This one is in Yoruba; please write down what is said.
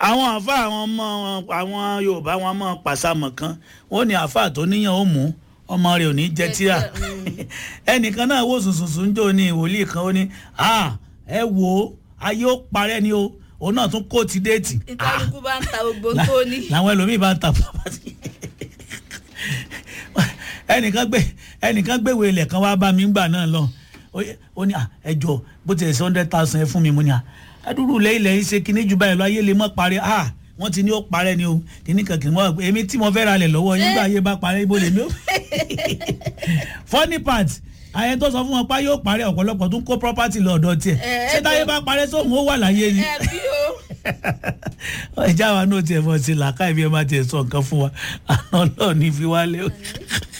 àwọn àfa àwọn ọmọ àwọn yorùbá wọn mọ pàṣàmọ̀ kan wọn ní àfa tó níyàn ó mú ọmọ rẹ̀ ò ní jẹ tíra ẹnìkan náà wò sùnsùnsùn jò ní ìwòlíì kan ó ní ẹ wo ayé ó parẹ́ ni o òun náà tún kó ti déètì. ìkálukú bá ń ta gbogbo tó ní. làwọn ẹlòmíì bá ń ta pàpàtì ẹnìkan gbé ẹnìkan gbéwèé ilẹ̀ kan wá bá mi gbà náà lọ ó ní ẹjọ bó ti ẹ̀ sí hundred thousand ẹ fún mi mo ní à adúrú lẹ́yìn lẹ́yìn ṣe kíní jù báyìí lọ ayé lè mọ́ parí ah wọ́n ti ní ó parẹ́ ni o kíní kan kìí mọ́ èmi tí mo fẹ́ ra lẹ̀ lọ́wọ́ yín gbà ayé bá parẹ́ ibo lèmi ó funny part àyẹn tó sọ fún wọn pa yóò parẹ́ ọ̀pọ̀lọpọ̀ tó ń kó property lọ́dọ̀ tiẹ̀ ṣé táyé bá parẹ́ sóhun ó wà láyé ni ẹ bí o. ìjà wa náà tiẹ̀ fọ́ sí làákàyè bí ẹ má tiẹ̀ sọ nǹkan fún wa àná náà ní fi wálé o.